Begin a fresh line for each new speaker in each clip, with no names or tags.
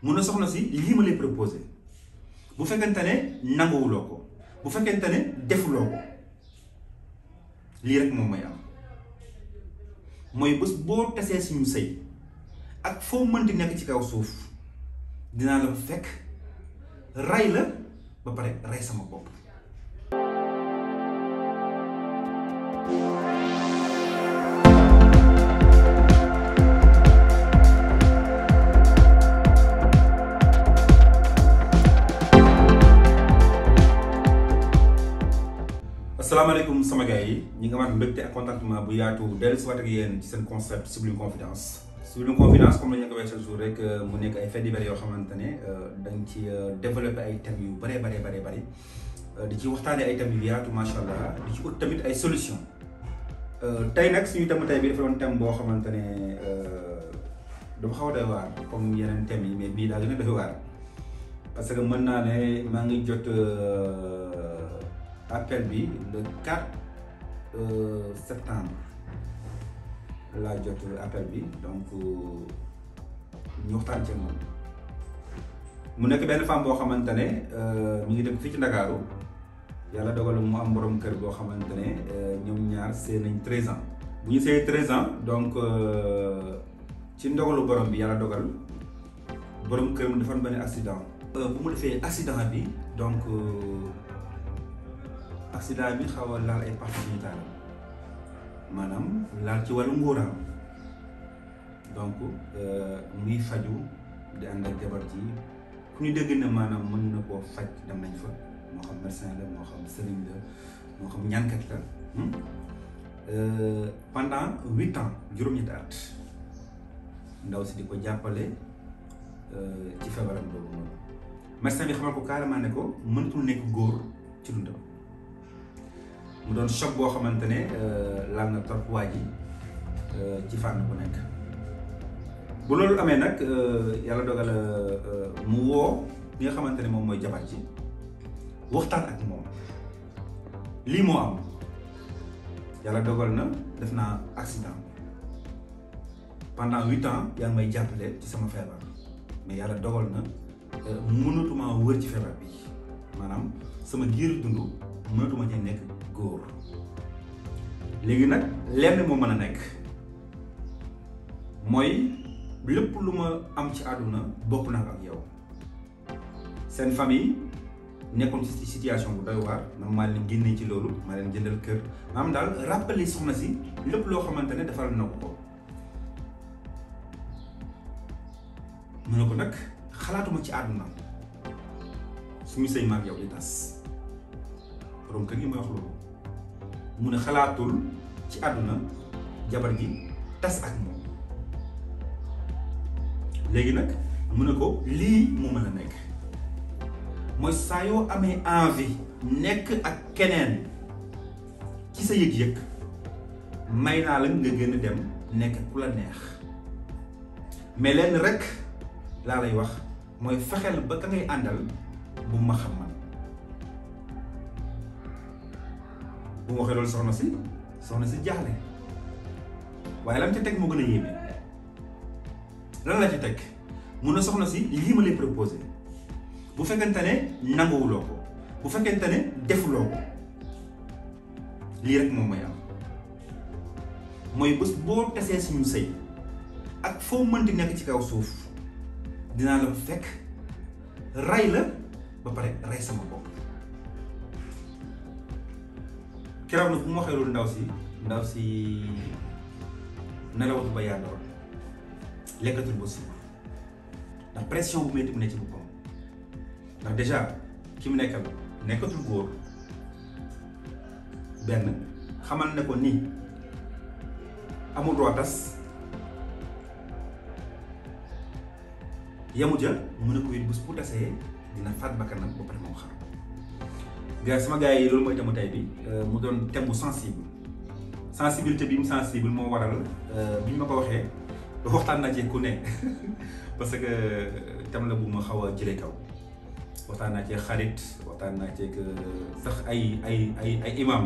mun na soxna si lii ma lay proposé bu fekkente ne nanguwuloo ko bu fekkente ne defuloo ko lii rek moom mooy am mooy bés boo tasee suñu sëy ak foo mënti nekk ci kaw suuf dinaa la fekk ray la ba pare ray sama bopp asalaamaaleykum sama gars yi ñi nga amaat mbégte ak contentement bu yaatu dellu si waat ak yéen ci seen concept Sublime Confidence Sublime Confidence comme la ñu ko waxee chaque jour rek mu nekk ay faits divers yoo xamante ne dañ ci développé ay thèmes yu bëree bëree bëree bëri di ci waxtaanee ay thèmes yu yaatu macha allah di ci ut tamit ay solution tey nag suñu thème tey bi dafa doon thème boo xamante ne dafa xaw a doy waar comme yeneen thèmes yi mais bii daa gën a doy waar parce que mën naa ne maa ngi jot. appel bi le 4 septembre laa jot appel bi donc ñu waxtaan ci moom mu nekk benn femme boo xamante ne mi ngi dëkk fii ci Ndakaaru yàlla dogal mu am borom kër boo xamante ne ñoom ñaar see nañ 13 ans bu ñu see 13 ans donc ci ndogalu borom bi yàlla dogal borom kër mu defoon benn accident. bu mu defee accident bi donc. accident bi xaw a laal ay parties génitales maanaam laal ci wàllu ngóoraam donc muy faju di ànd ak jabar ji ku ñu dégg ne maanaam mën na koo faj dem nañ fa moo xam médecin la moo xam sëriñ la moo xam ñànkat la pendant huit ans juróom-ñetti at ndaw si di ko jàppale ci feebaram boobu noonu médecin bi xamal ko carrément ne ko mënatul nekk góor ci dundam mu doon choc boo xamante ne laal na trop waa ji ci fànn bu nekk bu loolu amee nag yàlla dogal mu woo li nga xamante ne moom mooy jabar ji waxtaan ak moom lii moo am yàlla dogal na def naa accident pendant huit ans yaa ngi may jàppale ci sama feebar mais yàlla dogal na mënatuma wër ci feebar bi maanaam sama giir dund mënatuma ci nekk góor léegi nag lenn moo mën a nekk mooy lépp lu ma am ci àdduna bokk naa ak yow seen famille nekkoon ci situation bu doy waar man maa leen génnee ci loolu maa leen jëndal kër maanaam daal rappeler soxna si lépp loo xamante ne defal na ko ko mu ne ko nag xalaatuma ci àdduna suñu sëy maag yow di tas borom kër gi may wax loolu mu ne xalaatul ci àdduna jabar gi tas ak moom léegi nag mu ne ko lii mu mën a nekk mooy saa yoo amee envie nekk ak keneen ci sa yëg-yëg may naa la nga gën a dem nekk ku la neex mais lenn rek laa lay wax mooy fexeel ba ka ngay àndal bu ma xam man bu ma waxee loolu soxna si soxna si jaaxle waaye lan ca teg moo gën a yéeme lan la ca teg mun na soxna si lii ma lay proposé bu fekkente ne nanguwuloo ko bu fekkente ne defuloo ko lii rek moom mooy am mooy bés boo tasee suñu sëy ak foo mënti nekk ci kaw suuf dinaa la fekk ray la ba pare ray sama bopp keroog nag bu ma waxee loolu ndaw si ndaw si nelawatu ba yàndoor lekkatul ba suur ndax pression bu metti mu ne ci boppam ndax déjà ki mu nekkal nekkatul góor benn xamal ne ko ni amul droit tas yamu ja mu ne ko it bés bu tasee dina faat bakkanam ba pare moo xaar gars sama gars yi loolu mooy thème tey bi mu doon thème bu sensible sensibilité bi mu sensible moo waral bi ñu ma ko waxee waxtaan naa ci ku ne parce que thème la bu ma xaw a jëlee kaw waxtaan naa ci xarit waxtaan naa ci sax ay ay ay ay imam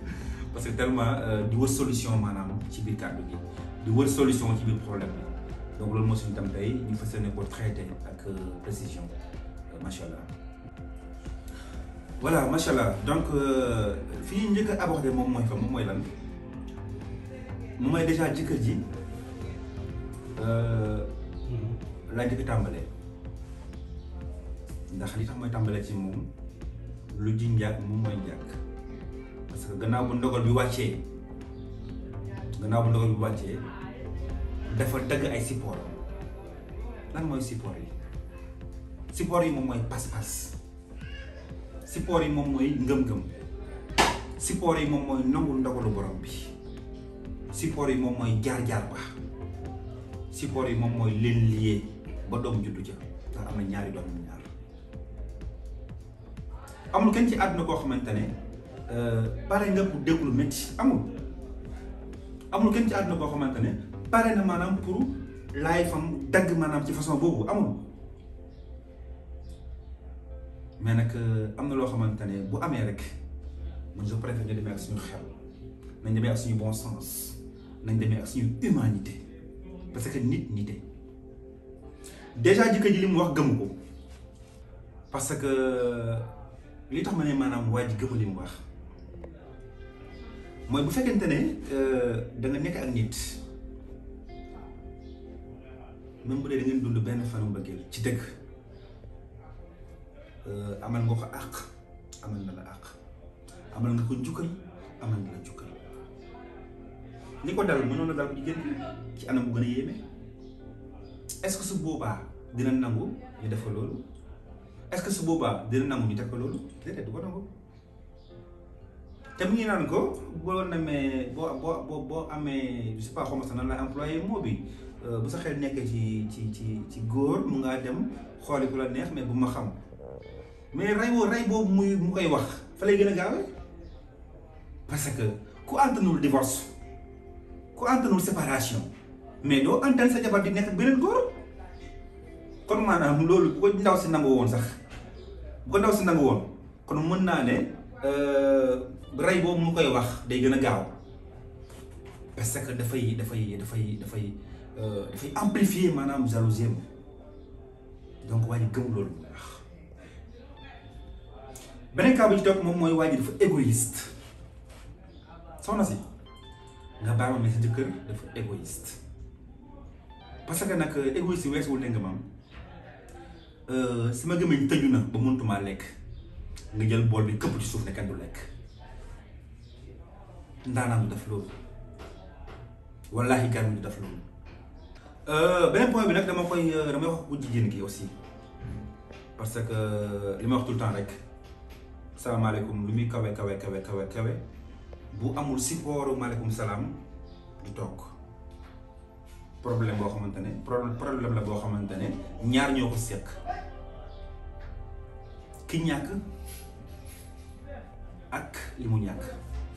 parce que tellement di wër solution maanaam ci biir kàddu gi di wër solution ci biir problème bi donc loolu moo suñu tam tey ñu fas yéene ko traité ak précision macha allah. voilà macha allah donc fii njëkk a abordé moom mooy fa moom mooy lan moom mooy déjà jëkkër ji laa njëkk tàmbalee ndax li tax mooy tàmbalee ci moom lu ji njàkk moom mooy njàkk parce que gannaaw bu ndogal bi wàccee gannaaw bu ndogal bi wàccee dafa dagg ay support lan mooy support yi support yi moom mooy pas-pas support yi moom mooy ngëm-ngëm support yi moom mooy nangu ndogalu borom bi support yi moom mooy jaar-jaar ba support yi moom mooy leen liyee ba doom juddu ca ndax am na ñaari doom ñaar amul kenn ci àdduna koo xamante ne pare nga pour déglu métti amul amul kenn ci àdduna koo xamante ne pare na maanaam pour laay fam dagg maanaam ci façon boobu amul mais nag am na loo xamante ne bu amee rek man je préfère ñu demee ak suñu xel nañ demee ak suñu bon sens nañ demee ak suñu humanité parce que nit nité déjà jëkkër ji li mu wax gëmu ko parce que li tax ma ne maanaam waa ji gëmu li mu wax mooy bu fekkente ne da nga nekk ak nit même bu dee da ngeen dund benn fanu mbëggeel ci dëgg amal nga ko àq amal na la àq amal nga ko njukkal amal na la njukkal li ko dal mënoon na dal ko jigéen ci anam bu gën a yéeme est-ce que su boobaa dina nangu ñu def ko loolu est-ce que su boobaa dina nangu ñu def ko loolu déedéet du ko nangu te mu ngi naan ko boo namee boo boo boo boo amee je sais pas xaw ma sax nan la employé moo bi bu sa xel nekkee ci ci ci ci góor mu ngaa dem xooli ku la neex mais bu ma xam mais ray boo ray boobu muy mu koy wax fa lay gën a gaawee parce que ku antanul divorce ku antanul séparation mais doo antan sa jabar di nekk beneen góor kon maanaam loolu bu ko ndaw si nangu woon sax bu ko ndaw si nangu woon kon mën naa ne ray boobu mu koy wax day gën a gaaw parce que dafay dafay dafay dafay dafay amplifier maanaam jalousie donc waa ji gëm loolu bu baax beneen cas bu ci topp moom mooy waa ji dafa égoïste soxna si nga baal ma mais sa jëkkër dafa égoïste parce que nag égoïste yi weesuwul ne nga maam sama gémmiñ tëju na ba mëntumaa lekk nga jël bool bi këpp ci suuf ne kenn du lekk ndaanaan du def loolu wallaahi garmi du def loolu beneen point bi nag dama koy damay wax bu jigéen gi aussi parce que li ma wax tout le temps rek salaamaaleykum lu muy kawe kawe kawe kawe kawe bu amul support maaleykum salaam du toog problème boo xamante ne problème la boo xamante ne ñaar ñoo ko seq ki ñàkk ak li mu ñàkk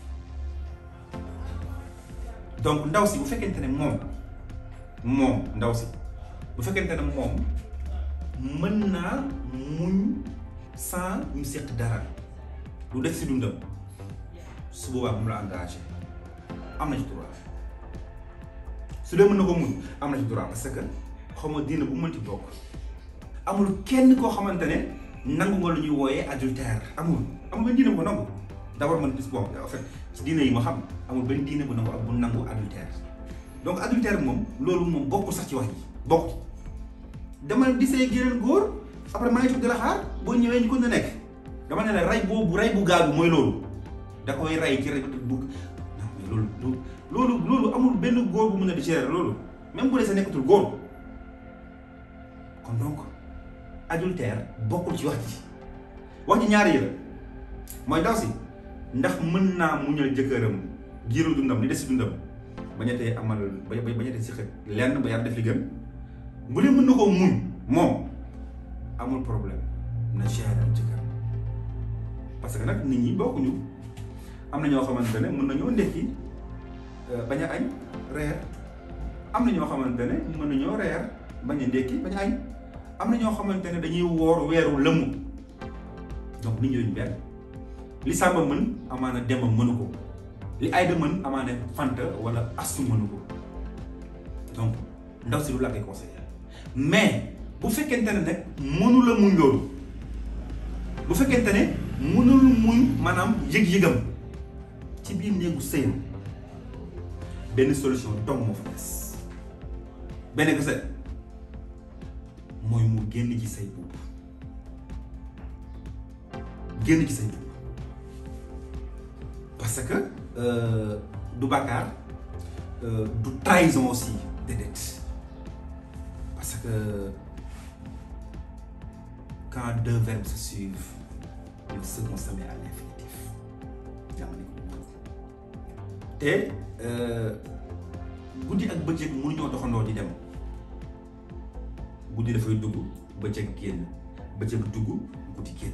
donc ndaw si bu fekkente ne moom moom ndaw si bu fekkente ne moom mën naa muñ sans ñu seq dara lu def si dundam su boobaa bu mu la engagé am na ci droit su dee mën na ko muñ am na ci droit parce que xaw ma diina bu mënti bokk amul kenn koo xamante ne nangu nga lu ñuy wooyee adultère amul amul benn diine bu ko nangu d'abord man bis bon en fait ci diine yi ma xam amul benn diine bu nangu ak bu nangu adultère donc adultère moom loolu moom bokkul sax ci wax ji bokk dama di say geneen góor après maa ngi toog di la xaar boo ñëwee ñu ko na nekk dama ne la ray boobu ray bu gaaw bi mooy loolu da koy ray ci rek bu loolu loolu loolu amul benn góor bu mën a di gérer loolu même bu dee sa nekkatul góor kon donc adultère bokkul ci wax ji wax ji ñaari yi la mooy daw si ndax mën naa muñal jëkkëram giiru dundam li des si dundam bañatee amal ba bañatee si xet lenn ba yàlla def li gën bu dee mën na koo muñ moom amul problème na gérer jëkkëram parce que nag nit ñi bokkuñu am na ñoo xamante ne mën nañoo ndekki bañ a añ reer am na ñoo xamante ne mën nañoo reer bañ a ndekki bañ a añ am na ñoo xamante ne dañuy woor weeru lëmu donc nit ñooñu benn li Samba mën amaana Demba mënu ko li Ayda mën amaana Fanta wala Astu mënu ko donc ndaw si lu laa koy conseillé mais bu fekkente ne nag mënu la muñ loolu bu fekkente ne mënul muñ maanaam yëg-yëgam ci biir néegu sëyam benn solution dong moo fa des benn kese mooy mu génn ci say boobu génn ci say boobu parce que du bàkkaar du trahison aussi déedéet parce que quand deux verbes se suivent le second se met à l'infinitif jamono ko te guddi ak bëccëg mënuñoo doxandoo di dem guddi dafay dugg bëccëg génn bëccëg dugg guddi génn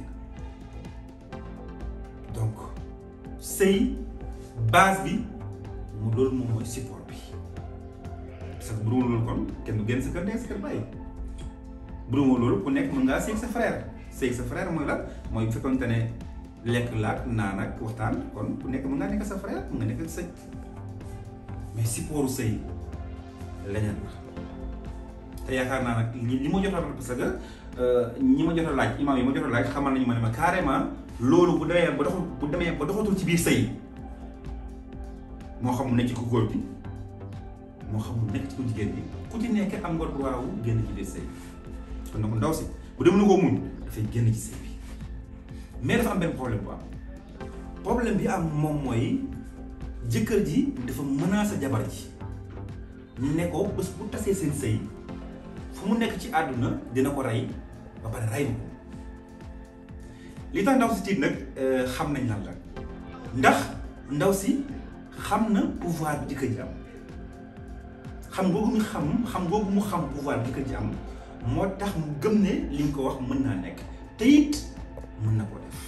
donc sëy base bi mu loolu moom mooy support bi parce que bu dul loolu kon kenn du génn sa kër nekk sa kër bàyyi bu dul loolu ku nekk mën ngaa sëy sa frère sëy sa frère mooy la mooy bu fekkoonte ne lekk laak naan ak waxtaan kon ku nekk mën ngaa nekk sa frère mën nga nekk ak sëy mais supportu sëy leneen la te yaakaar naa nag li li ma jot a parce que ñi ma jot a laaj imaam yi ma jot a laaj xamal nañu ma ne ma carrément loolu bu demee ba doxul bu demee ba doxatul ci biir sëy moo xam mu nekk ci ku góor bi moo xam mu nekk ci ku jigéen bi ku ci nekk am nga droit wu génn ci biir sëy kon nag ndaw si bu dem na ko muñ dafay génn ci sëy bi mais dafa am benn problème bu am problème bi am moom mooy jëkkër ji dafa menacer jabar ji ne ko bés bu tasee seen sëy fu mu nekk ci àdduna dina ko rey ba pare rey ma ko li tax ndaw si tiit nag xam nañ lan la ndax ndaw si xam na pouvoir bi jëkkër ji am xam googu mu xam xam googu mu xam pouvoir bi jëkkër ji am moo tax mu gëm ne li nga ko wax mën naa nekk te it mën na ko def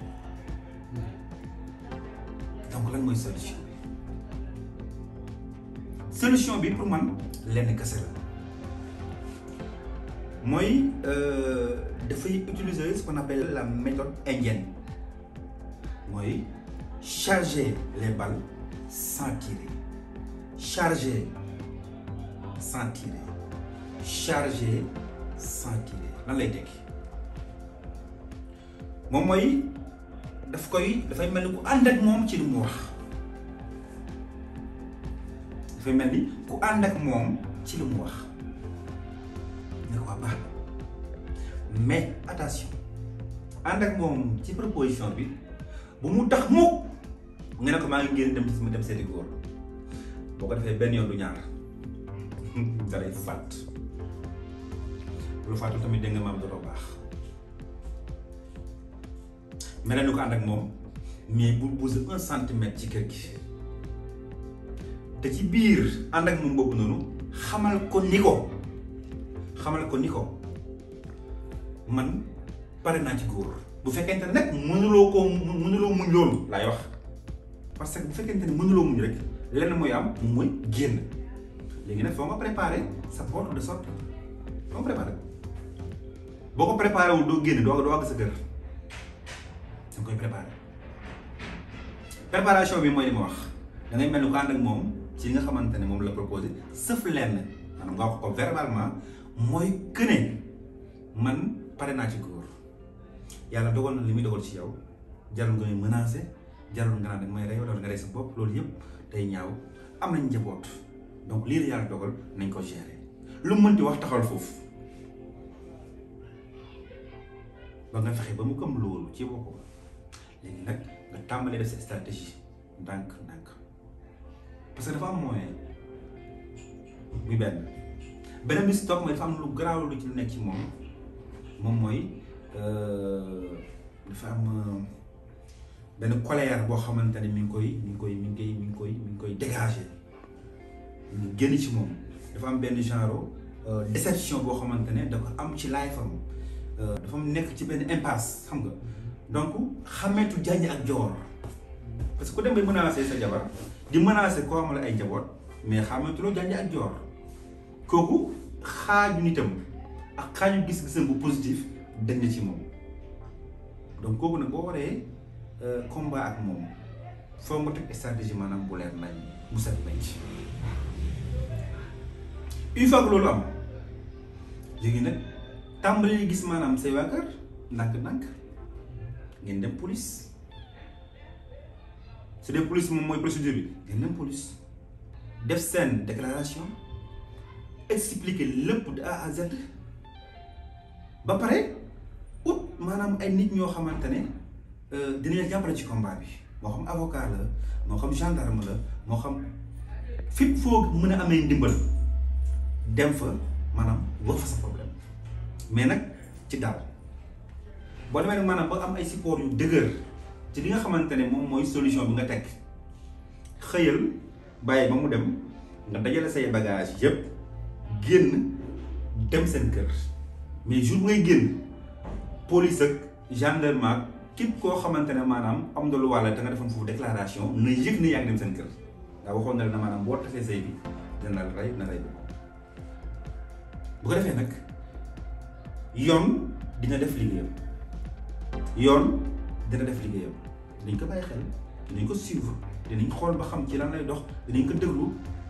donc lan mooy solution bi solution bi pour man lenn kese la mooy dafay utiliser ce qu'on appelle la méthode indienne mooy charger les balles sans tirer charger sans tirer charger sans tirer lan lay tekki moom mooy daf koy dafay mel ni ku ànd ak moom ci li mu wax dafay mel ni ku ànd ak moom ci li mu wax ne ko waa baax mais attention ànd ak moom ci proposition bi bu mu tax mukk nga ne ko maa ngi ngeen dem mu dem seeti góor boo ko defee benn yoon du ñaar dalay fàtt lu fàttu tamit dégg nga maam dootoo baax mel ni ko ànd ak moom mais bu bouger un centimètre ci kër gi te ci biir ànd ak moom boobu noonu xamal ko ni ko xamal ko ni ko man pare naa ci góor bu fekkente ne nag mënuloo koo mënuloo muñ loolu laay wax parce que bu fekkente ne mënuloo muñ rek lenn mooy am mu mooy génn léegi nag foo nga préparer sa porte de sortie foo nga préparer boo ko préparé wul doo génn doo doo àgg sa kër da koy préparer préparation bi mooy li ma wax da ngay mel ni ko ànd ak moom ci li nga xamante ne moom la proposé sëf lenn maanaam nga wax ko verbalement mooy que ne man pare naa ci góor yàlla dogal na li muy dogal ci yow jarul nga may menacé jarul nga naan da may rey wala nga rey sa bopp loolu yëpp day ñaaw am nañ njaboot donc lii la yàlla dogal nañ ko gérer lu mu mënti wax taxawal foofu ba nga fexe ba mu gëm loolu ci boppam léegi nag nga tàmbalee def sa stratégie ndànk ndànk parce que dafa am moyen muy benn beneen bi si toog mooy dafa am lu garaaw lu ci lu nekk ci moom moom mooy dafa am benn colère boo xamante ne mi ngi koy mi ngi koy mi ngi koy mi ngi koy mi ngi koy dégager ñu génn ci moom dafa am benn genre déception boo xamante ne da ko am ci life am dafa nekk ci benn impasse xam nga donc xameetu jànj ak joor parce que ku dem bay menacer sa jabar di menacer koo amal ay njaboot mais xameetuloo jànj ak joor kooku xaaju nitam ak xaaju gis-gisam bu positif dañ na ci moom donc kooku nag boo waree combat ak moom foo nga teg stratégie maanaam bu leer nañ mu set nañ ci une fois que loolu am léegi nag tàmbali gis maanaam say waa kër ndànk-ndànk ngeen dem police su dee police moom mooy procédure bi ngeen dem police def seen déclaration expliquer lépp de A à Z ba pare ut maanaam ay nit ñoo xamante ne dinañ jàppale ci combat bi moo xam avocat la moo xam gendarme la moo xam fépp foo mën a amee ndimbal dem fa maanaam wax fa sa problème mais nag ci daal boo demee nag maanaam ba am ay support yu dëgër ci li nga xamante ne moom mooy solution bi nga teg xëyal bàyyi ba mu dem nga dajale say bagage yépp génn dem seen kër mais jour ngay génn police ak gendarme ak képp koo xamante ne maanaam am nga lu wàll te nga defoon foofu déclaration na yëg ne yaa ngi dem seen kër daa waxoon na la maanaam boo tasee say bi dina la rey na rey bi bu ko defee nag yoon dina def liggéeyam yoon dina def liggéeyam dinañ ko bàyyi xel dinañ ko suivre dinañ xool ba xam ci lan lay dox dinañ ko déglu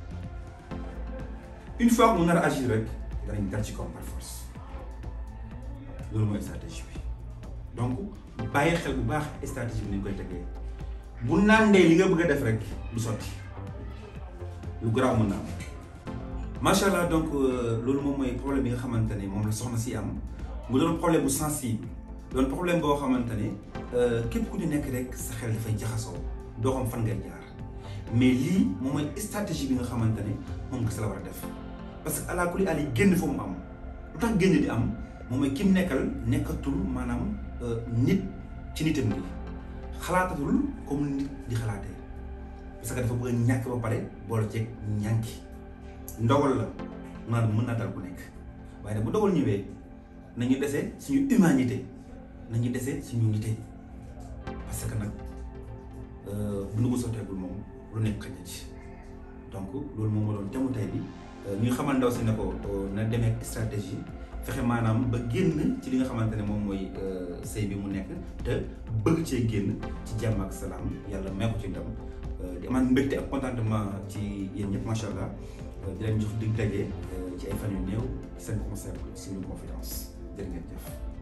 une fois que mu nar a agir rek danañ dal ci kaw par force loolu mooy stratégie bi donc bàyyi xel bu baax stratégie bi ni ñu koy tegee bu nàndee li nga bëgg a def rek du sotti lu garaaw mën na am macha allah donc loolu moom mooy problème bi nga xamante ne moom la soxna si am mu doon problème bu sensible doon problème boo xamante ne képp ku ñu nekk rek sa xel dafay jaxasoo doo xam fan ngay jaar mais lii moom mooy stratégie bi nga xamante ne moom nga sa la war a def parce que ala kulli ali génn fa mu am lu tax génn di am moom mooy ki mu nekkal nekkatul maanaam nit ci nitam gi xalaatatul comme nit di xalaatee parce que dafa bëgg a ñàkk ba pare boole ceeg ñànki ndogal la maanaam mën naa dal ku nekk waaye nag bu ndogal ñëwee nañu dese suñu humanité nañu dese suñu nité parce que nag bu nu ko sotteegul moom lu nekk xëj na ci donc loolu moom moo doon temu tey bi ñu xamal ndaw si ne ko na demee stratégie fexe maanaam ba génn ci li nga xamante ne moom mooy sëy bi mu nekk te bëgg cee génn ci jàmm ak salaam yàlla may ko ci ndam di amaat mbégte ak contentement ci yéen ñëpp macha allah di leen jox dig daje ci ay fan yu néew seen concept suñu confidence jërë ngeen jëf.